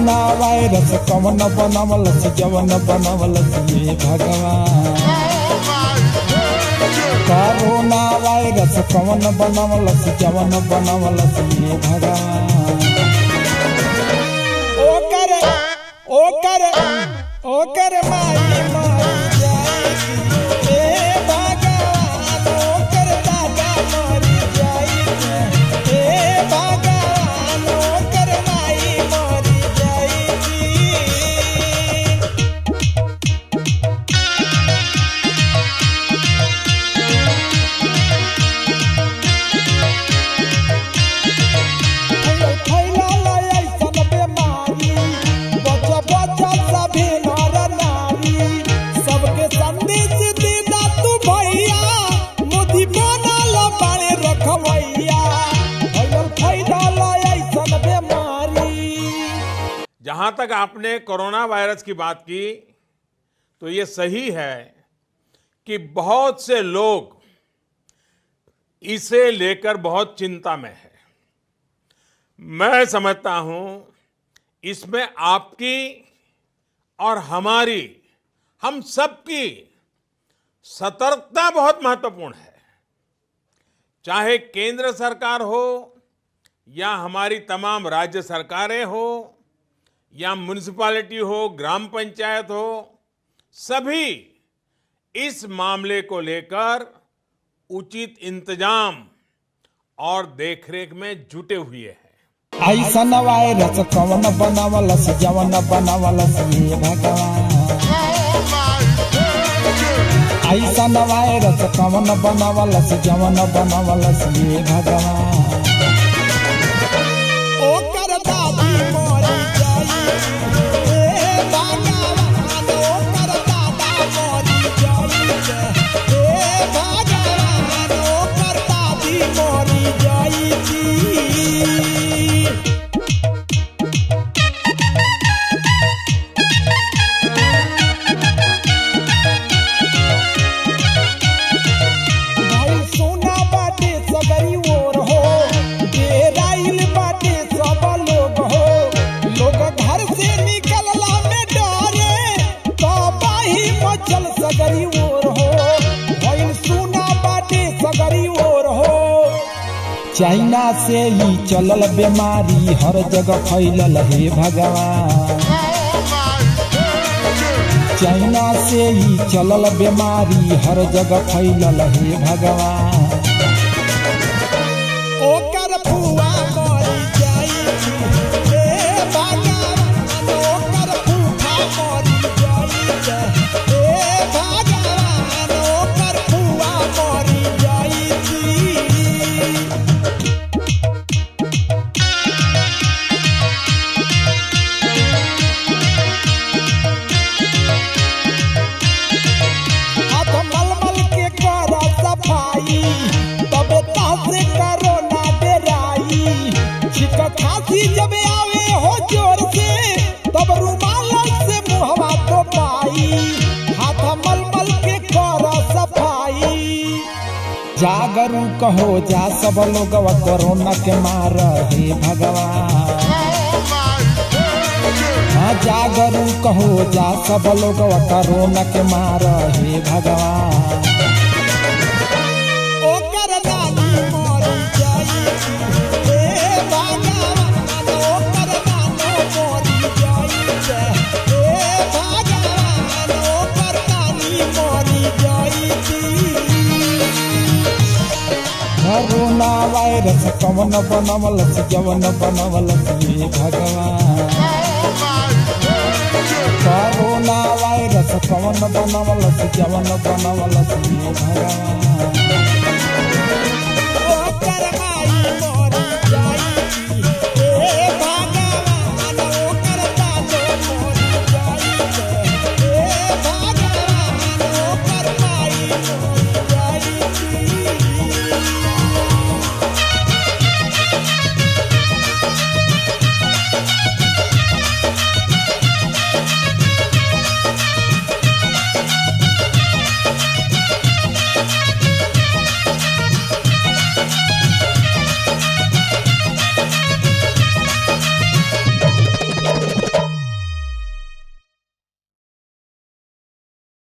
corona virus कवन बनवलस जवन बनवलस ये भगवान कोरोना वायरस कवन बनवलस जवन बनवलस ये भगवान ओकर ओकर ओकर माई माई जाएगी ए भगवान ओकर दादा मरी जाएगी ए भगवान ओकर माई मरी जाएगी फैलल ऐसन बेमारी बच्चा बच्चा सभी नर नारी सबके संदेश दीदा तू भैया मोदी बनल बाड़े रखवैया फैलल फैलल ऐसन बेमारी जहां तक आपने कोरोना वायरस की बात की तो ये सही है कि बहुत से लोग इसे लेकर बहुत चिंता में है मैं समझता हूं इसमें आपकी और हमारी हम सबकी सतर्कता बहुत महत्वपूर्ण है चाहे केंद्र सरकार हो या हमारी तमाम राज्य सरकारें हो या म्यूनिसिपैलिटी हो ग्राम पंचायत हो सभी इस मामले को लेकर उचित इंतजाम और देखरेख में जुटे हुए हैं ऐसन वायरस कवन बनवलस जवन बनवलस ये भगवान ऐसन वायरस कवन बनवलस जवन बनवलस ये भगवान ओकर दादी मरी जाई ए भगवान ओकर दादा मरी जाई ए भगवान ओकर दादी मरी जाई भाई सोना बाटे सबरी ओर हो डेराइल बाटे सब लोग हो लोग घर से निकलला में डरे तबाही मचल सगरी ओर हो भाई सोना बाटे सगरी ओर हो चाइना से ही चलल बीमारी हर जगह फैलल हे भगवान चाइना से ही चलल बीमारी हर जगह फैलल हे भगवान ओकर फुआ मरी जाई ए भगवान ओकर फूफा मरी जाई ए भगवान ओकर फुआ मरी जाई हाथ मलमल के कर सफाई तब से करो ना डेराई छिक खांसी जब आवे हो जोर से तब रुमाल से मुहवा तो पाई हाथ मलमल के कर सफाई जागरूक हो जा सब लोग कोरोना के मार हे भगवान हाँ जागरूक हो जा सब लोग कोरोना के मार हे भगवान ओकर नानी मरी जाई ए भगवान ओकर नानो मरी जाई ए भगवान ओकर नानी मरी जाई कोरोना वायरस कवन बनवलस जवन बनवलस ये भगवान कोरोना वायरस कवन बनवलस जवन बनवलस ये भगवान